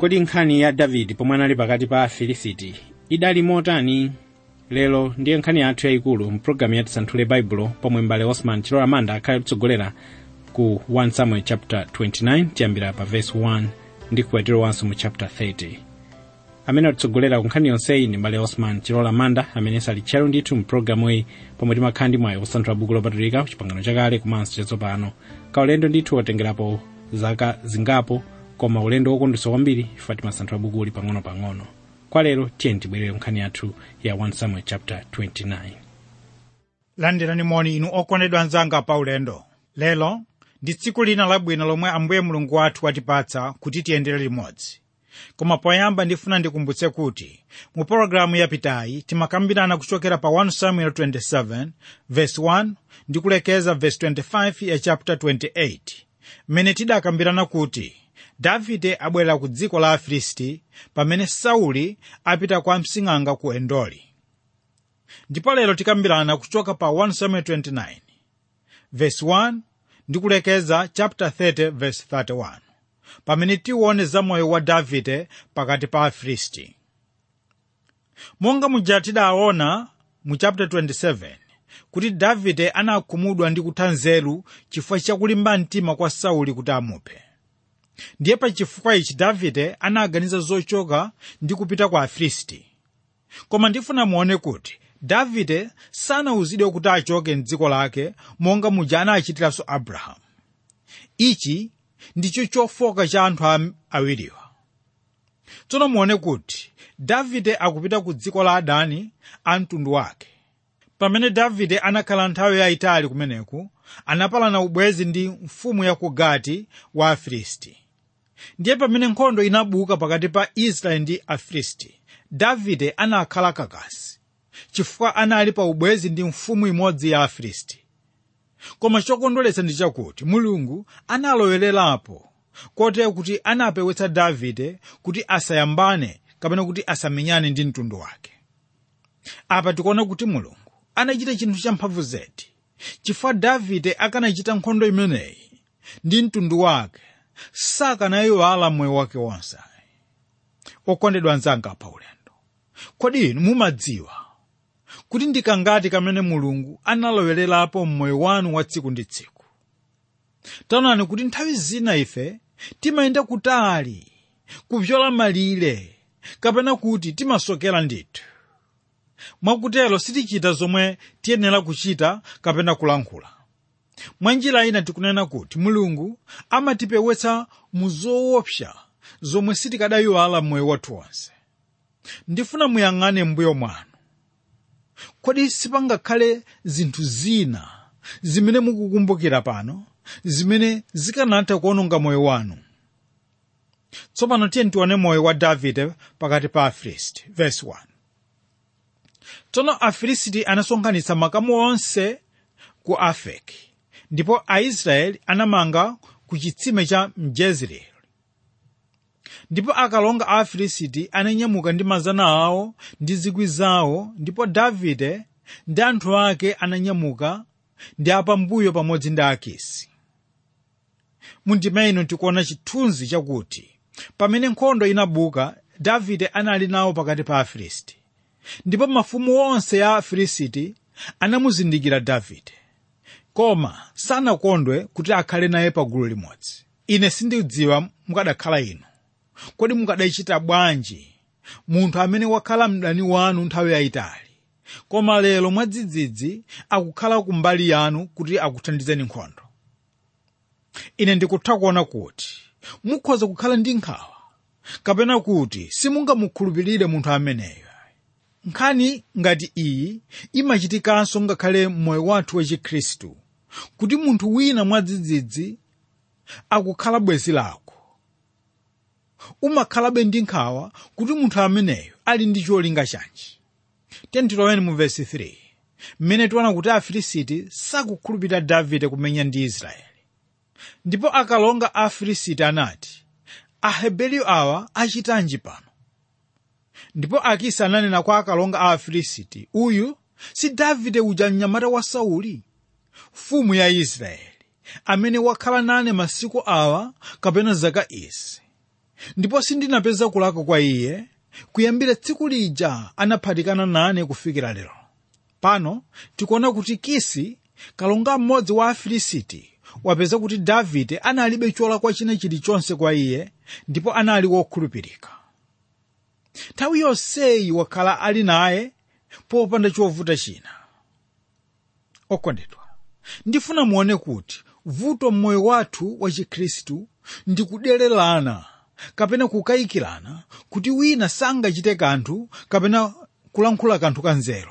kodi nkhani ya davide pomwe anali pakati pa afilisiti idali motani lero ndiye nkhani yathu yayikulu mpulogalamu yati santhule baibulo pomwe mbale osman chilola manda akhale kutsogolera ku 1 samuel chapter 29 tiyambira pa verse 1 ndi kukwatiro wanso mu chapter 30 amene atitsogolera ku nkhani yonseyi ndi mbale osman chilola manda amene sali tchero ndithu mpulogalamu iyi pomwe timakhala ndi mwayi kusanthula buku lopatulika ku chipangano chakale komanso chatsopano kaulendo ndithu wotengerapo zaka zingapo koma ulendo wokondwetsa kwambiri chifukwa timasanthula bukuli pang'ono-pang'ono kwa lero tiyeni tibwerere nkhani yathu ya 1 samuel chapter 29 landirani moni inu okondedwa anzanga pa ulendo lero ndi tsiku lina labwino lomwe ambuye mulungu wathu watipatsa kuti tiyendere limodzi koma poyamba ndifuna ndikumbutse kuti mu pologalamu yapitayi timakambirana kuchokera pa 1 samuel 27 verse 1 ndi kulekeza verse 25 ya chapter 28 mmene tidakambirana kuti davide abwerera ku dziko la afilisti pamene sauli apita kwa msing'anga ku endoli ndipo lero tikambirana kuchoka pa 1 samuel 29 verse 1 ndi kulekeza chapter 30 verse 31 pamene tiwone za moyo wa davide pakati pa afilisti monga muja tidaona mu chapter 27 kuti davide anakhumudwa ndi kutha nzeru chifukwa chakulimba mtima kwa sauli kuti amuphe ndiye pa chifukwa ichi davide anaganiza zochoka ndi kupita kwa afilisti koma ndifuna muone kuti davide sanawuzidwe kuti achoke mdziko lake monga muja anachitiranso abrahamu ichi ndicho chofoka cha anthu awiriwa tsono muone kuti davide akupita ku dziko la adani a mtundu wake pamene davide anakhala nthawi yayitali kumeneku anapalana ubwezi ndi mfumu ya ku gati wa afilisti ndiye pamene nkhondo inabuka pakati pa israeli ndi afilisti davide anakhala kakasi chifukwa anali pa ubwezi ndi mfumu imodzi ya afilisti koma chokondweretsa ndi chakuti mulungu analowererapo kotero kuti anapewetsa davide kuti asayambane kapena kuti asamenyane ndi mtundu wake apa tikuona kuti mulungu anachita chinthu champhamvu zedi chifukwa davide akanachita nkhondo imeneyi ndi mtundu wake sakanayiwala moyo wake wonse okondedwa anzanga pa ulendo kodi inu mumadziwa kuti ndikangati kamene mulungu analowererapo mmoyo wanu wa tsiku ndi tsiku taonani kuti nthawi zina ife timayenda kutali kupyola malire kapena kuti timasokera ndithu mwakutero sitichita zomwe tiyenera kuchita kapena kulankhula mwa njira ina tikunena kuti mulungu amatipewetsa mu zoopsa zomwe sitikadayiwala mmoyo wathu wonse ndifuna muyang'ane mbuyo mwanu kodi sipangakhale zinthu zina zimene mukukumbukira pano zimene zikanatha kuononga moyo wanu tsopano tiye tione moyo wa davide pakati pa afilisti verse 1 tsono afilisti anasonkhanitsa makamu onse ku afeki ndipo aisraeli anamanga ku chitsime cha mjezreeli ndipo akalonga a afilisti ananyamuka ndi mazana awo ndi zikwi zawo ndipo davide ndi anthu ake ananyamuka ndi apambuyo pamodzi ndi akisi mundima ino tikuona chithunzi chakuti pamene nkhondo inabuka davide anali nawo pakati pa afilisti ndipo mafumu onse ya afilisti anamuzindikira davide koma sanakondwe kuti akhale naye pagulu limodzi ine sindidziwa mukadakhala inu kodi mukadachita bwanji munthu amene wakhala mdani wanu nthawi yayitali koma lero mwadzidzidzi akukhala kumbali yanu kuti akuthandizeni nkhondo ine ndikutha kuona kuti mukhoza kukhala ndi nkhawa kapena kuti simungamukhulupirire munthu ameneyo nkhani ngati iyi imachitikanso ngakhale mmoyo wathu wachikhristu kuti munthu wina mwadzidzidzi akukhala bwenzi lako umakhalabe ndi nkhawa kuti munthu ameneyo ali ndi cholinga chanji tentiloweni mu vesi 3 mmene tiona kuti afilisiti sakukhulupirira davide kumenya ndi israeli ndipo akalonga a afilisiti anati aheberi awa achitanji pano ndipo akisi ananena kwa akalonga a afilisiti uyu si davide uja mnyamata wa sauli mfumu ya israeli amene wakhala nane masiku awa kapena zaka izi ndipo sindinapeza kulakwa kwa iye kuyambira tsiku lija anaphatikana nane kufikira lero pano tikuona kuti kisi kalonga mmodzi wa afilisiti wapeza kuti davide analibe cholakwa china chilichonse kwa iye ndipo anali wokhulupirika nthawi yonseyi wakhala ali naye popanda chovuta china okondedwa ndifuna muone kuti vuto mmoyo wathu wa chikhristu ndi kudererana kapena kukayikirana kuti wina sangachite kanthu kapena kulankhula kanthu kanzeru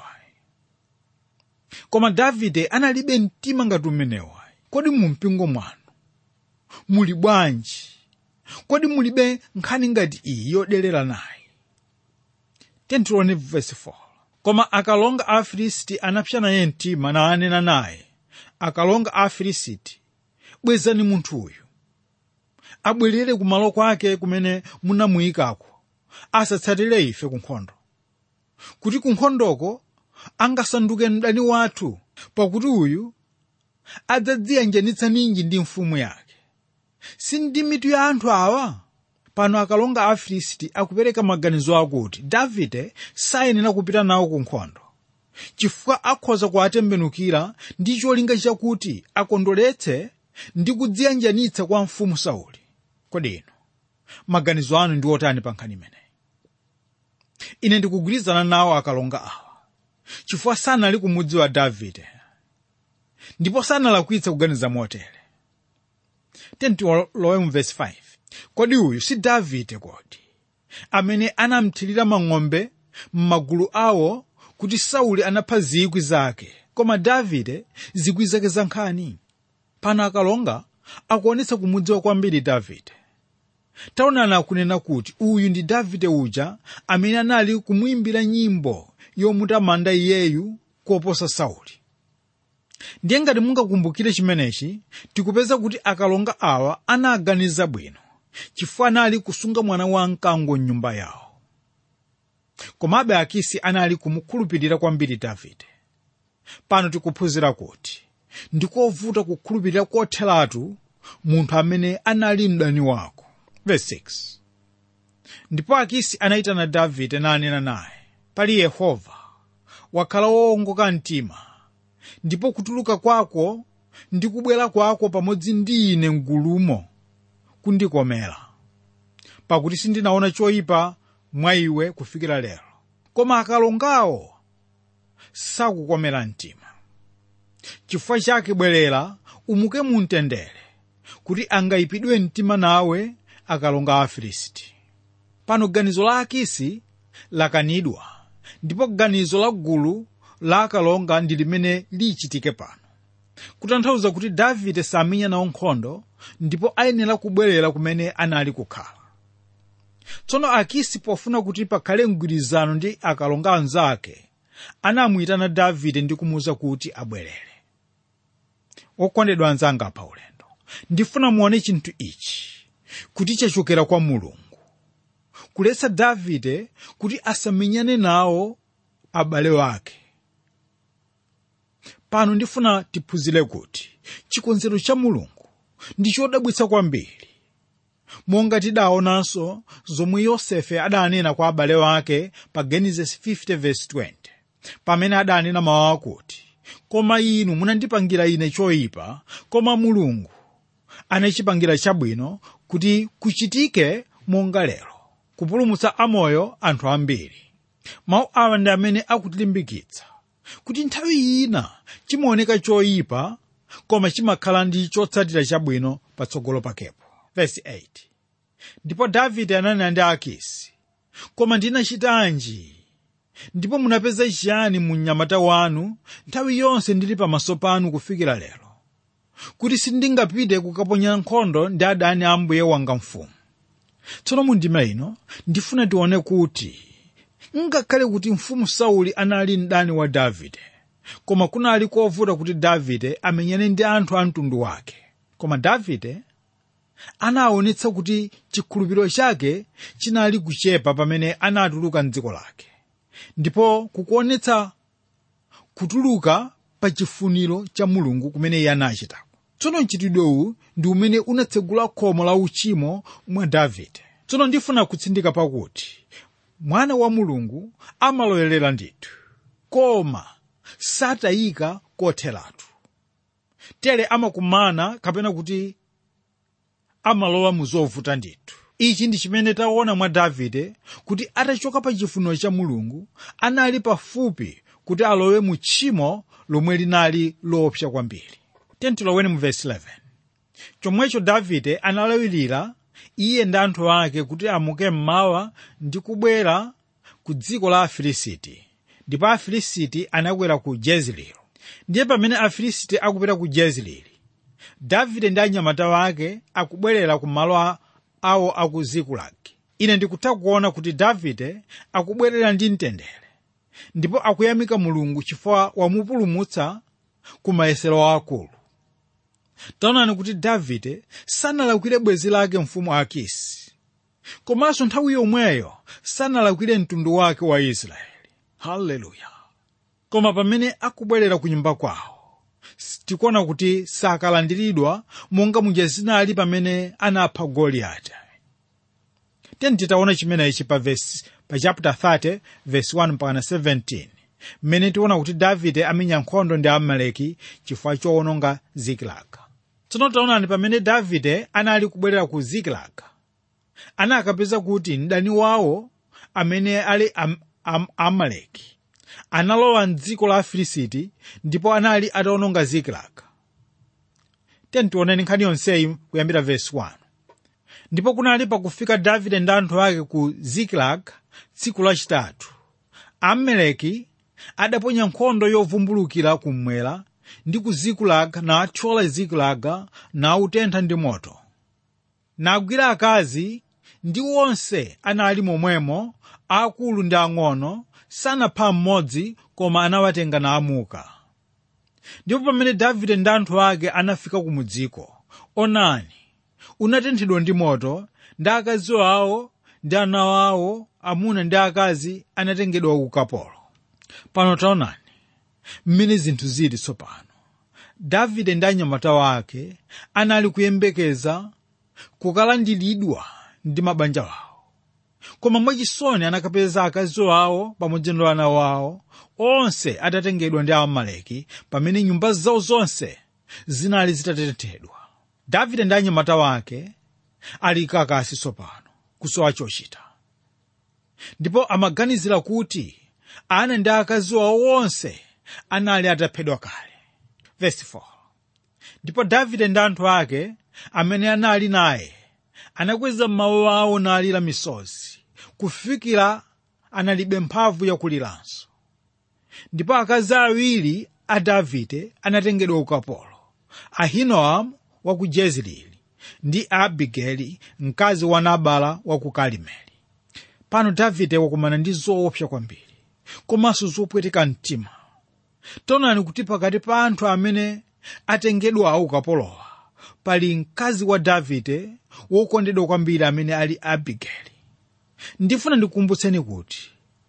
koma davide analibe mtima ngati umenewo kodi mu mpingo mwanu muli bwanji kodi mulibe nkhani ngati iyi yoderera naye tentione verse 4 koma akalonga a afilisti anapsa naye mtima nanena naye akalonga a afilisti bwezani munthuyu abwerere kumalo kwake kumene munamuyikako asatsatire ife ku nkhondo kuti ku nkhondoko angasanduke mdani wathu pakuti uyu adzadziyanjanitsa ninji ndi mfumu yake si ndi mitu ya anthu awa pano akalonga a afilisti akupereka maganizo akuti davide sayenera kupita nawo ku nkhondo chifukwa akhoza kuwatembenukira ndi cholinga chakuti akondoletse ndi kudziyanjanitsa kwa mfumu sauli kodi inu maganizo anu ndi otani pa nkhani imeneyi ine ndikugwirizana nawo akalonga awa chifukwa sanali kumudziwa davide ndipo sanalakwitsa kuganiza motere tentilowe mu vesi 5 kodi uyu si davide kodi amene anamthirira mang'ombe m'magulu awo kuti sauli anapha zikwi zake koma davide zikwi zake za nkhani pano akalonga akuonetsa kumudziwa kwambiri davide taonani akunena kuti uyu ndi davide uja amene anali kumuimbira nyimbo yomutamanda iyeyu koposa sauli ndiye ngati mungakumbukire chimenechi tikupeza kuti akalonga awa anaganiza bwino chifukwa anali kusunga mwana wa mkango mnyumba yawo komabe akisi anali kumukhulupirira kwambiri davide pano tikuphunzira kuti ndikovuta kukhulupirira kotheratu munthu amene anali mdani wako verse 6 ndipo akisi anayitana davide nanena naye pali yehova wakhala wowongoka mtima ndipo kutuluka kwako ndi kubwera kwako pamodzi ndi ine mgulumo kundikomera pakuti sindinaona choyipa mwa iwe kufikira lero koma akalongawo sakukomera mtima chifukwa chake bwerera umuke mumtendere kuti angayipidwe mtima nawe akalonga a afilisti pano ganizo la akisi lakanidwa ndipo ganizo la gulu la akalonga ndi limene lichitike pano kutanthauza kuti davide samenya nawo nkhondo ndipo ayenera kubwerera kumene anali kukhala tsono akisi pofuna kuti pakhale mgwirizano ndi akalonga anzake anamuyitana davide ndi kumuwuza kuti abwerere wokondedwa anzanga pa ulendo ndifuna muone chinthu ichi kuti chachokera kwa mulungu kuletsa davide kuti asamenyane nawo abale wake pano ndifuna tiphunzire kuti chikonzero cha mulungu ndi chodabwitsa kwambiri monga tidaonanso zomwe yosefe adanena kwa abale wake pa genesis 50:20 pamene adanena mawu akuti koma inu munandipangira ine choyipa koma mulungu anachipangira chabwino kuti kuchitike monga lero kupulumutsa amoyo anthu ambiri mawu awa ndi amene akutilimbikitsa kuti nthawi ina chimaoneka choyipa koma chimakhala ndi chotsatira chabwino patsogolo pakepo Verse 8 ndipo davide ananena ndi akisi koma ndinachitanji ndipo munapeza chiyani mu mnyamata wanu nthawi yonse ndili pamaso panu kufikira lero kuti sindingapite kukaponya nkhondo ndi adani a mbuye wanga mfumu tsono mu ndima ino ndifuna tione kuti ngakhale kuti mfumu sauli anali mdani wa davide koma kunali kovuta kuti davide amenyane ndi anthu a mtundu wake koma davide anaonetsa kuti chikhulupiriro chake chinali kuchepa pamene anatuluka mdziko lake ndipo kukuonetsa kutuluka pa chifuniro cha mulungu kumene iye anachitako tsono mchitidwe uwu ndi umene unatsegula khomo la uchimo mwa davide tsono ndifuna kutsindika pakuti mwana wa mulungu amalowerera ndithu koma satayika kotheratu tere amakumana kapena kuti amalowa mu zovuta ndithu ichi ndi chimene taona mwa davide kuti atachoka pa chifuniro cha mulungu anali pafupi kuti alowe mu tchimo lomwe linali loopsa kwambiri tentiloweni mu vesi 11 chomwecho davide analawirira iye ndi anthu ake kuti amuke mmawa ndi kubwera ku dziko la afilisiti ndipo afilisiti anakwera ku jezreeli ndiye pamene afilisiti akupita ku jezreeli davide ndi anyamata wake akubwerera ku malo awo aku zikulagi ine ndikutha kuona kuti davide akubwerera ndi mtendere ndipo akuyamika mulungu chifukwa wamupulumutsa ku mayesero akulu taonani kuti davide sanalakwire bwenzi lake mfumu akisi komanso nthawi yomweyo sanalakwire mtundu wake wa israeli haleluya koma pamene akubwerera ku nyumba kwawo tikuona kuti sakalandiridwa monga muja zinali pamene anapha goliyati teni titaona chimenechi pa vesi pa chapter 30 verse 1 mpaka 17 mmene tiona kuti davide amenya nkhondo ndi amaleki chifukwa chowononga zikilaga tsono taonani pamene davide anali kubwerera ku zikilaga anakapeza kuti mdani wawo amene ali am, am, amaleki analowa mdziko la afilisiti ndipo anali atawononga zikilaga teni tioneni nkhani yonseyi kuyambira verse 1 ndipo kunali pakufika davide ndi anthu ake ku ziklag tsiku lachitatu amaleki adaponya nkhondo yovumbulukira kummwera ndi ku ziklag nathyola ziklag nautentha ndi moto nagwira akazi ndi onse anali momwemo akulu ndi ang'ono sanapha mmodzi koma anawatenga naamuka ndipo pamene davide ndi anthu ake anafika kumudziko onani unatenthedwa ndi moto ndi akazi awo ndi ana awo amuna ndi akazi anatengedwa ku ukapolo pano taonani mmene zinthu zili tsopano davide ndi anyamata wake anali kuyembekeza kukalandiridwa ndi mabanja wawo koma mwachisoni anakapeza akazi awo pamodzi ndi ana awo onse atatengedwa ndi amaleki pamene nyumba zawo zonse zinali zitatenthedwa davide ndi anyamata wake ali kakasi tsopano kusowa chochita ndipo amaganizira kuti ana ndi akazi awo onse anali ataphedwa kale Verse 4. ndipo davide ndi anthu ake amene anali naye anakweza mawu awo nalira misozi kufikira analibe mphamvu yakuliranso ndipo akazi awiri a davide anatengedwa ukapolo ahinoamu wa ku jezreeli ndi abigeli mkazi wa nabala wa ku karimeli pano davide wakumana ndi zoopsa kwambiri komanso zopweteka mtima taonani kuti pakati pa anthu amene atengedwa ukapolowa pali mkazi wa davide wokondedwa kwambiri amene ali abigeli ndifuna ndikukumbutseni kuti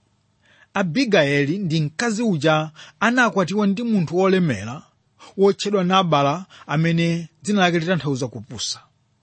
abigayeli ndi mkazi uja anakwatiwa ndi munthu wolemera wotchedwa nabala amene dzina lake litanthauza kupusa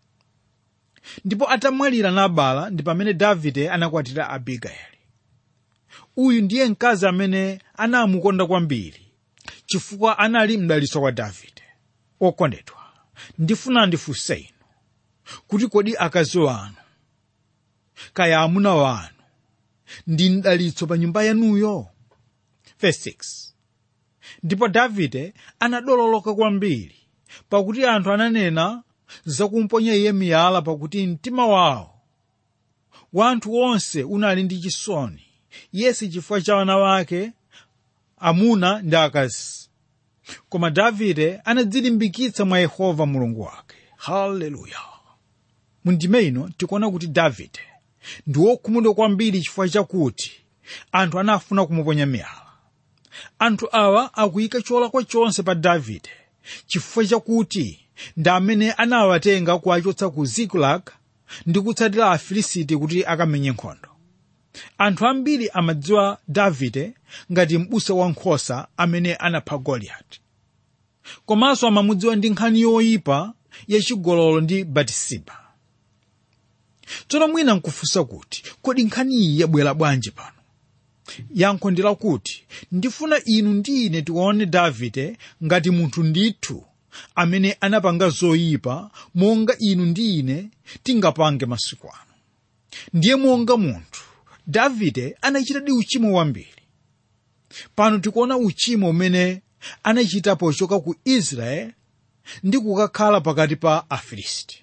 ndipo atamwalira nabala ndi pamene davide anakwatira abigayeli uyu ndiye mkazi amene anamukonda kwambiri chifukwa anali mdalitso kwa davide okondedwa ndifuna ndifunse inu kuti kodi akazi wanu kaya amuna wanu ndi mdalitso pa nyumba yanuyo Verse 6. ndipo davide anadololoka kwambiri pakuti anthu ananena zakumponya iye miyala pakuti mtima wawo wa anthu onse unali ndi chisoni yesi chifukwa cha ana wake amuna ndi akazi koma davide anadzilimbikitsa mwa yehova mulungu wake haleluya mundime ino tikuona kuti davide ndi wokhumudwa kwambiri chifukwa chakuti anthu anafuna kumuponya miyala anthu awa akuyika cholakwa chonse pa davide chifukwa chakuti ndi amene anawatenga kuwachotsa ku ziklag ndi kutsatira afilisiti kuti akamenye nkhondo anthu ambiri amadziwa davide ngati m'busa wankhosa amene anapha goliyati komanso amamudziwa ndi nkhani yoyipa yachigololo ndi batisiba tsono mwina nkufunsa kuti kodi nkhani iyi yabwera bwanji pano yankho ndi lakuti ndifuna inu ndi ine tione davide ngati munthu ndithu amene anapanga zoyipa monga inu ndi ine tingapange masiku ano ndiye monga munthu davide anachitadi uchimo wambiri pano tikuona uchimo umene anachita pochoka ku israeli ndi kukakhala pakati pa afilisti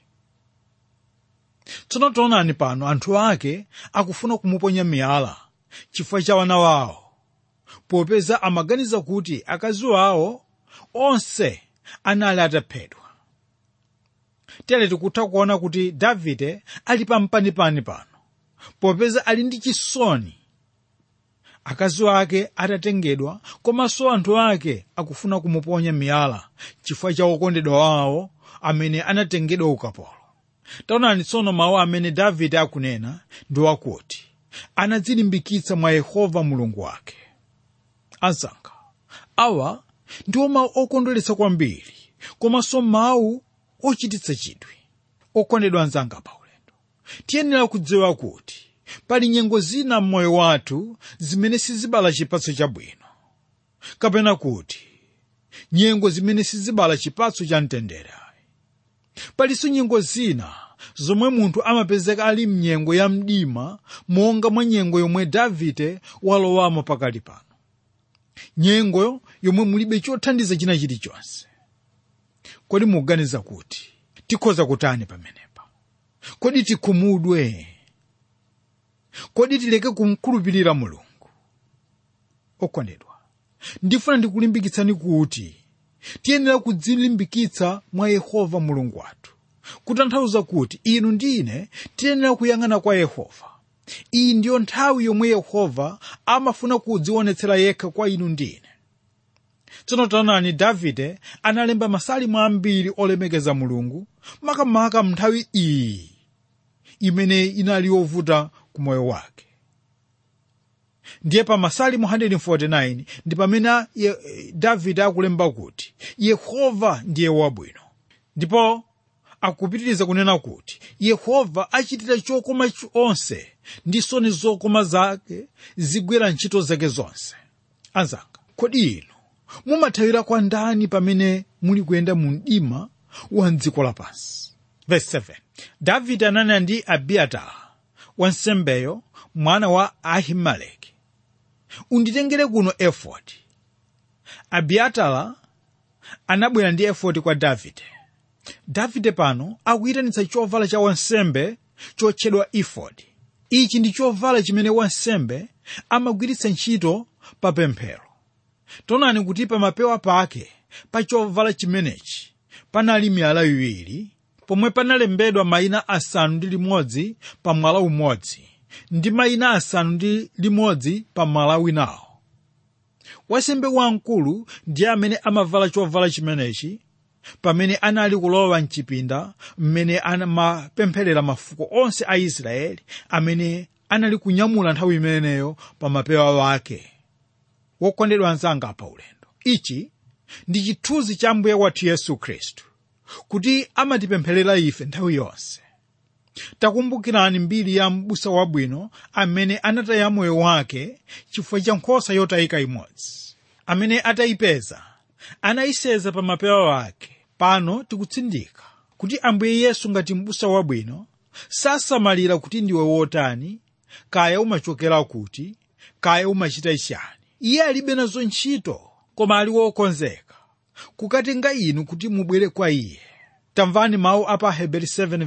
tsono taonani pano anthu ake akufuna kumuponya miyala chifukwa cha wana wawo popeza amaganiza kuti akazi wawo onse anali ataphedwa tere tikutha kuona kuti davide ali pampanipani pano popeza ali ndi chisoni akazi ake atatengedwa komanso anthu ake akufuna kumuponya miyala chifukwa cha okondedwa wawo amene anatengedwa ukapolo taonani tsono mawu amene davide akunena ndi wakuti anadzilimbikitsa mwa yehova mulungu wake ansankha awa ndiwo mawu okondweretsa kwambiri komanso mawu ochititsa chidwi okondedwa anzanga paulendo tiyenera kudziwa kuti pali nyengo zina m'moyo wathu zimene sizibala chipatso chabwino kapena kuti nyengo zimene sizibala chipatso cha mtendere palinso nyengo zina zomwe munthu amapezeka ali mnyengo ya mdima monga mwa nyengo yomwe davide walowamo pakali pano nyengo yomwe mulibe chothandiza china chilichonse kodi mukuganiza kuti tikhoza kutani pamenepa kodi tikhumudwe kodi tileke kumkhulupirira mulungu okondedwa ndifuna ndikulimbikitsani kuti tiyenera kudzilimbikitsa mwa yehova mulungu wathu kutanthauza kuti inu ndi ine tiyenera kuyang'ana kwa yehova iyi ndiyo nthawi yomwe yehova amafuna kudzionetsera yekha kwa inu ndi ine tsono taonani davide analemba masalimo ambiri olemekeza mulungu makamaka mnthawi iyi imene inali yovuta ku moyo wake ndiye pa masalimo 149 ndi pamene davide akulemba kuti yehova ndiye wabwino ndipo akupitiriza kunena kuti yehova achitira chokoma onse ndi nsoni zokoma zake zigwera ntchito zake zonse anzanga kodi inu mumathawira kwa ndani pamene muli kuyenda mu mdima wa mdziko lapansi verse 7 davide ananena ndi abiatara wansembeyo mwana wa ahimeleki unditengere kuno efodi abiatara anabwera ndi efodi kwa davide davide pano akuyitanitsa chovala cha wansembe chotchedwa efodi ichi ndi chovala chimene wansembe amagwiritsa ntchito pa pemphero taonani kuti pa mapewa pake pa chovala chimenechi panali miyala iwiri pomwe panalembedwa mayina asanu ndi limodzi pa mwala umodzi ndi mayina asanu ndi limodzi pa mwala winawo wansembe wamkulu ndiye amene amavala chovala chimenechi pamene anali kulowa mchipinda mmene amapempherera mafuko onse a israeli amene anali kunyamula nthawi imeneyo pa mapewa wake wokondedwa anzanga pa ulendo ichi ndi chithunzi cha mbuye wathu yesu khristu kuti amatipempherera ife nthawi yonse takumbukirani mbiri ya m'busa wabwino amene anataya moyo wake chifukwa cha nkhosa yotayika imodzi amene atayipeza anayiseza pa mapewa wake pano tikutsindika kuti ambuye yesu ngati m'busa wabwino sasamalira kuti ndiwe wotani kaya umachokera kuti kaya umachita chiyani iye alibe nazo ntchito koma ali wokonzeka kukatenga inu kuti mubwere kwa iye tamvani mawu a pa heberi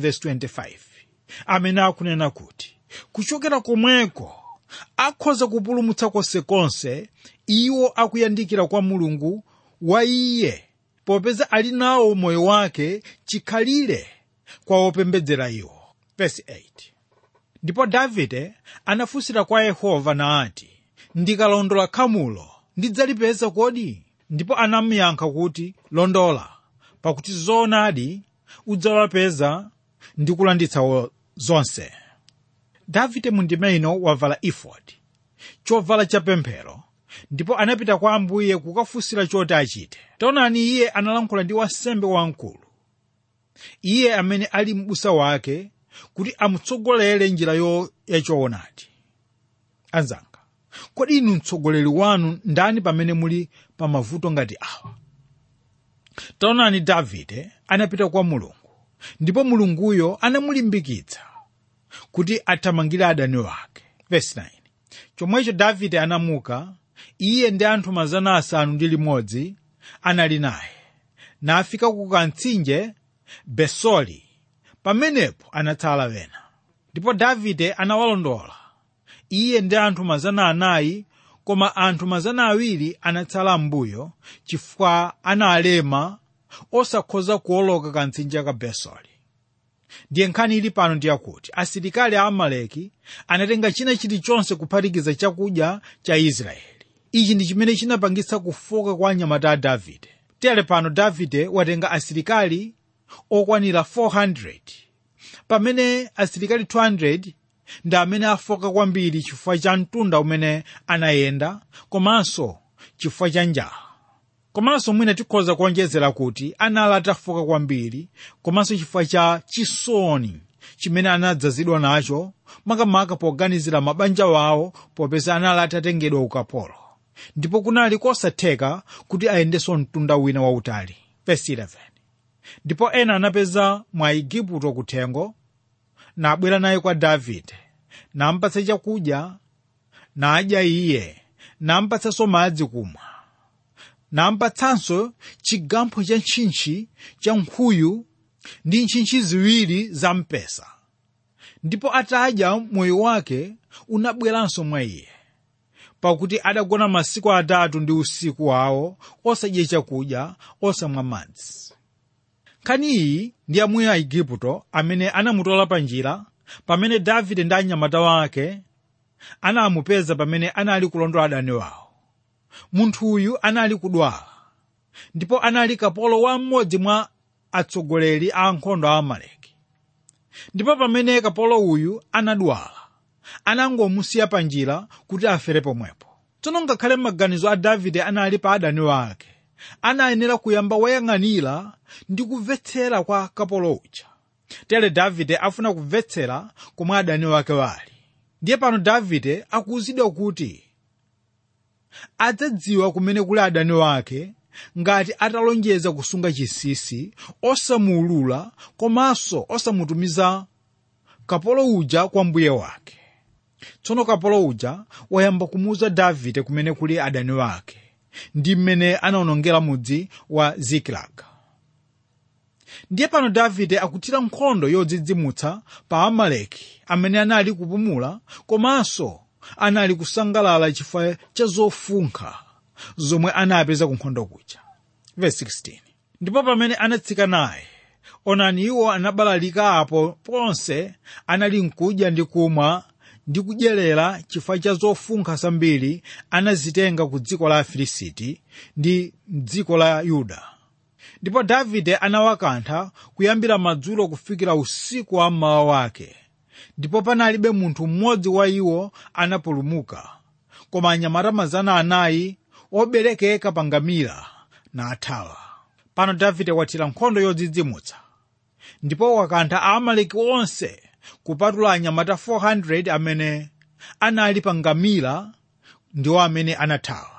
7:25 amene akunena kuti kuchokera komweko akhoza kupulumutsa konsekonse iwo akuyandikira kwa mulungu wa iye popeza ali nawo moyo wake chikhalire kwa opembedzera iwo Verse 8. ndipo davide anafunsira kwa yehova nati ndikalondola khamulo ndidzalipeza kodi ndipo anamuyankha kuti londola pakuti zoonadi udzawapeza ndi kulanditsa zonse davide mundime ino wavala efodi chovala chapemphero ndipo anapita kwa ambuye kukafunsira choti achite taonani iye analankhula ndi wansembe wamkulu iye amene ali m'busa wake kuti amutsogolere njira yo yachoonadi anzanga kodi inu mtsogoleri wanu ndani pamene muli pa mavuto ngati awa taonani davide anapita kwa mulungu ndipo mulunguyo anamulimbikitsa kuti athamangire adani wake Verse 9. chomwecho davide anamuka iye ndi anthu mazana asanu ndi limodzi anali naye nafika ku kantsinje besori pamenepo anatsala wena ndipo davide anawalondola iye ndi anthu mazana anayi koma anthu mazana awiri anatsala m'mbuyo chifukwa analema osakhoza kuoloka kantsinje ka besori ndiye nkhani ili pano ndi yakuti asilikali a amaleki anatenga china chilichonse kuphatikiza chakudya cha israeli ichi ndi chimene chinapangitsa kufoka kwa anyamata a davide tere pano davide watenga asilikali okwanira 400 pamene asilikali 200 ndi amene afoka kwambiri chifukwa cha mtunda umene anayenda komanso chifukwa cha njala komanso mwina tikhoza kuonjezera kuti anali atafoka kwambiri komanso chifukwa cha chisoni chimene anadzazidwa nacho makamaka poganizira mabanja wawo popeza anali atatengedwa ukapolo ndipo kunali kosatheka kuti ayendenso mtunda wina wautali Verse 11. ndipo ena anapeza mwa igupto kuthengo nabwera naye kwa davide nampatsa chakudya nadya iye nampatsanso madzi kumwa nampatsanso chigampho cha ntchintchi cha nkhuyu ndi ntchintchi ziwiri za mpesa ndipo atadya moyo wake unabweranso mwa iye pakuti adagona masiku atatu ndi usiku wawo osadya chakudya osamwa madzi nkhani iyi ndi amuna a igupto amene anamutola pa njira pamene davide ndi anyamata wake anamupeza pamene anali kulondola adani wawo munthu uyu anali kudwala ndipo anali kapolo wa mmodzi mwa atsogoleri a ankhondo a amaleki ndipo pamene kapolo uyu anadwala anangomusiya pa njira kuti afere pomwepo tsono ngakhale maganizo a davide anali pa adani wake anayenera kuyamba wayang'anira ndi kumvetsera kwa kapolo uja tere davide afuna kumvetsera komwe adani wake wali ndiye pano davide akuwuzidwa kuti adzadziwa kumene kuli adani wake ngati atalonjeza kusunga chinsinsi osamuulula komanso osamutumiza kapolo uja kwa mbuye wake tsono kapolo uja wayamba kumuwuza davide kumene kuli adani wake ndi mmene anawonongera mudzi wa zikilaga ndiye pano davide akuthira nkhondo yodzidzimutsa pa amaleki amene anali kupumula komanso anali kusangalala chifukwa cha zofunkha zomwe anapeza ku nkhondo kuja Verse 16. ndipo pamene anatsika naye onani iwo anabalalika apo ponse anali nkudya ndi kumwa ndi kudyerera chifukwa cha zofunkha zambiri anazitenga ku dziko la afilisiti ndi dziko la yuda ndipo davide anawakantha kuyambira madzulo kufikira usiku wa mmawa wake ndipo panalibe munthu mmodzi wa iwo anapulumuka koma anyamata mazana anayi oberekeka pa ngamira nathawa pano davide wathira nkhondo yodzidzimutsa ndipo wakantha aamaleki onse kupatula anyamata 400 amene anali pa ngamira ndiwo amene anathawa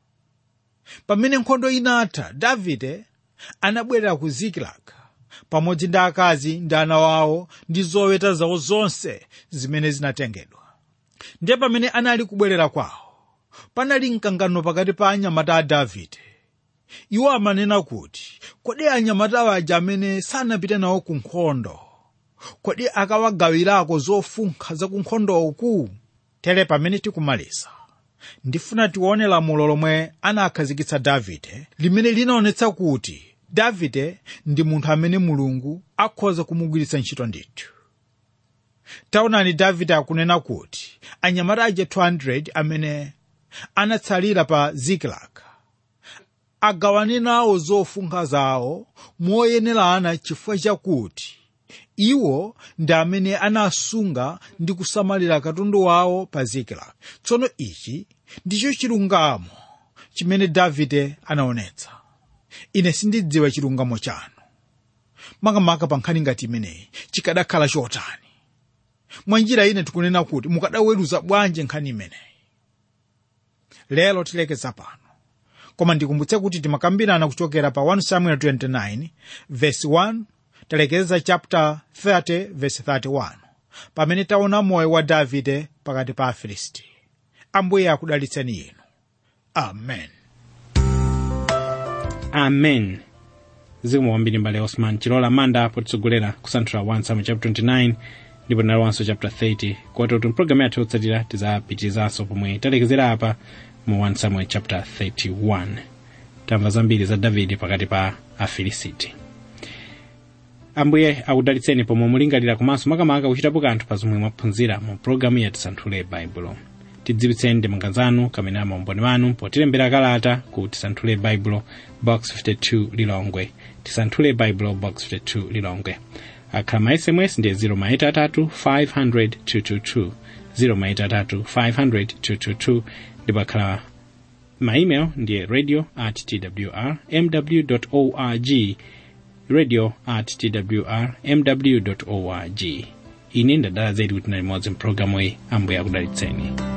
pamene nkhondo inatha davide anabwerera ku zikilagi pamodzi ndi akazi ndi ana wawo ndi zoweta zawo zonse zimene zinatengedwa ndiye pamene anali kubwerera kwawo panali mkangano pakati pa anyamata a davide iwo amanena kuti kodi anyamata aja amene sanapite nawo ku nkhondo kodi akawagawirako zofunkha za ku nkhondoku tere pamene tikumaliza ndifuna tione lamulo lomwe anakhazikitsa davide limene linaonetsa kuti davide ndi munthu amene mulungu akhoza kumugwiritsa ntchito ndithu taonani davide akunena kuti anyamata aja 200 amene anatsalira pa zikilagi agawane nawo zofunkha zawo moyenerana chifukwa chakuti iwo ndi amene anasunga ndi kusamalira katundu wawo pa zikilagi tsono ichi ndicho chilungamo chimene davide anaonetsa ine sindidziwa chilungamo chanu makamaka pa nkhani ngati imeneyi chikadakhala chotani mwa njira ine tikunena kuti mukadaweruza bwanji nkhani imeneyi lero tilekeza pano koma ndikumbutse kuti timakambirana kuchokera pa 1 samuel 29 verse 1 talekeza chapter 30 verse 31 pamene taona moyo wa davide pakati pa afilisti ambuye akudalitseni inu amen amen zikomo kwambiri mbale osman chilola manda potitsogolera kusanthula 1 samuel chapter 29 ndipo tinalowanso chapter 30 koti kuti mpulogalamu yathu yotsatira tizapitirizanso pomwe talekezera apa mu 1 samuel chapter 31 tamva zambiri za davide pakati pa afilisiti ambuye akudalitseni pomwe mulingalira komanso makamaka kuchitapo kanthu pa zomwe mwaphunzira mu pulogalamu ya tisanthule baibulo tidziwitseni ndemanga zanu kamene amaumboni wanu potilembera kalata ku tisanthule baibulo box 52 lilongwe tisanthule baibulo box 52 lilongwe akhala ma sms ndiye 0 500 222 0 500 ndipo akhala ma email ndiye radio at twr mw org radio at twr mw org ine ndadala zedi kuti nali modzi mpulogalamu iyi ambuye akudalitseni